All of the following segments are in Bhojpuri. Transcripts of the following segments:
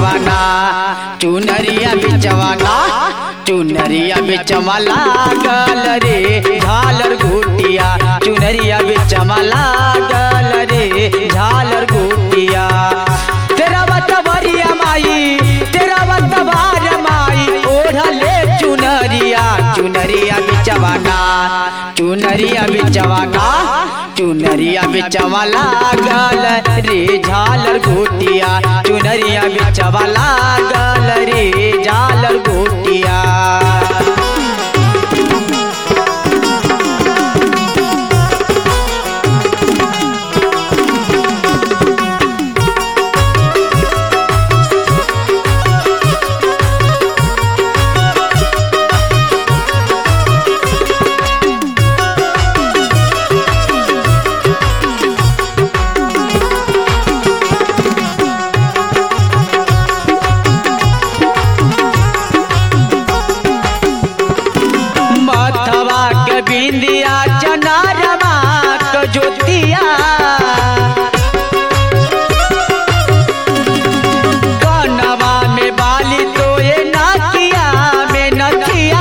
बिचवाना चुनरिया बिचवाना चुनरिया बिचवा लागल रे झालर गुटिया चुनरिया बिचवा लागल रे झालर गुटिया तेरा बतवरिया माई तेरा बतवार माई ओढ़ले चुनरिया चुनरिया बिचवाना चुनरिया बिचवाना चुनरिया बिचवा लागल रे झालर घोटिया चुनरिया बिचवा लागल रे झालर घोटिया मथवा के बिंदिया चनारमा के ज्योतिया कनवा में बाली तो ये नकिया में नथिया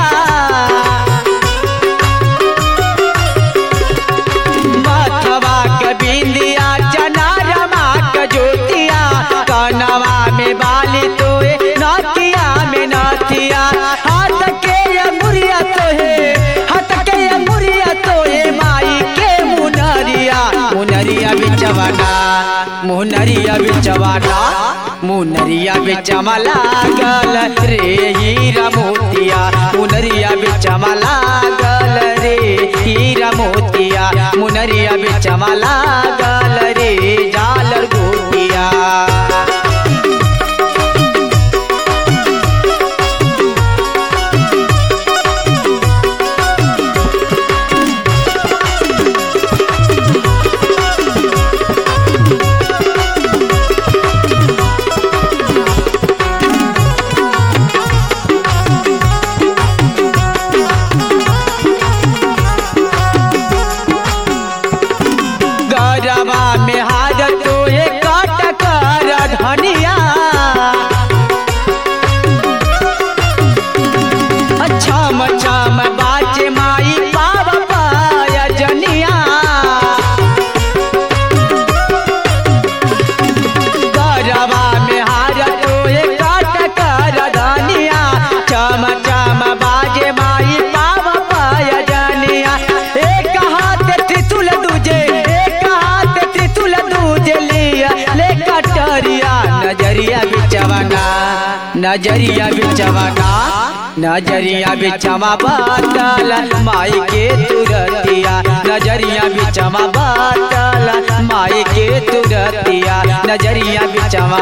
मथवा के बिंदिया चनारमा के ज्योतिया कनवा में बाली तो ये नकिया में नथिया हाथ के अंगुरिया तो है हाथ के अंगुरिया तो है माई के मुनरिया मुनरिया बिचवाना मुनरिया बिचवाना मुनरिया बिचमा लागल रे हीरा मोतिया मुनरिया बिचमा लागल रे हीरा मोतिया मुनरिया बिचमा लागल रे जालर गोटिया गरबा में हार तो ये काट कर धनिया अच्छा मचाम बाजे माई पाव पाय जनिया गरबा में हार तो ये काट कर धनिया चम चम बाजे माई पाव पाय जनिया एक हाथ त्रिशूल दूजे एक हाथ त्रिशूल दूजे लिया ले कटरिया नजरिया बिचवाना नजरिया बिचवाना नजरिया बिचवा बादल माई के तुरतिया नजरिया बिचवा बादल माई के तुरतिया नजरिया बिचवा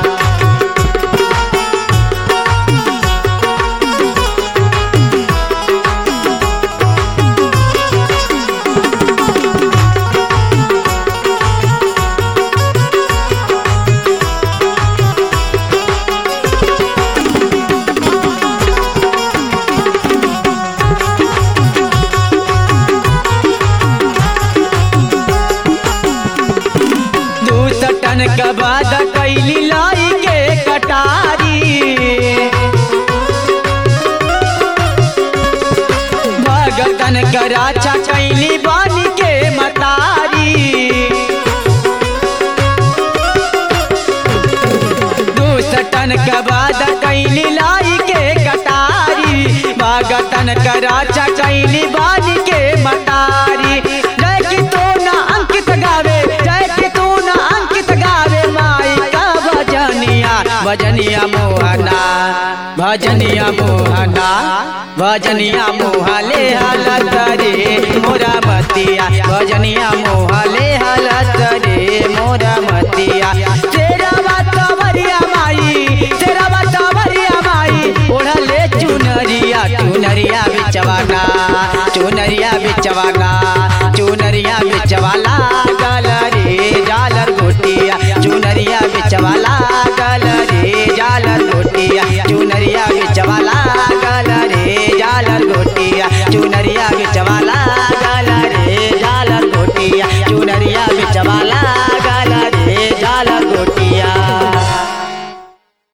दू टन के बाद कैली लाई के कटारी भगतन कराचा कैली बानी के मतारी दू टन के बाद कैली लाई के कटारी भगतन कराचा कैली बानी के मतारी जय की तो ना अंकित गावे जय की तू ना अंकित गावे माई का भजनिया भजनिया मोहना भजनिया मोहना भजनिया मोहले हालत रे मोरा मतिया भजनिया मोहले हालत रे मोरा मतिया तेरा बातवरिया माई तेरा बातवरिया माई ओढ़ले चुनरिया चुनरिया बिचवाना चुनरिया बिचवाना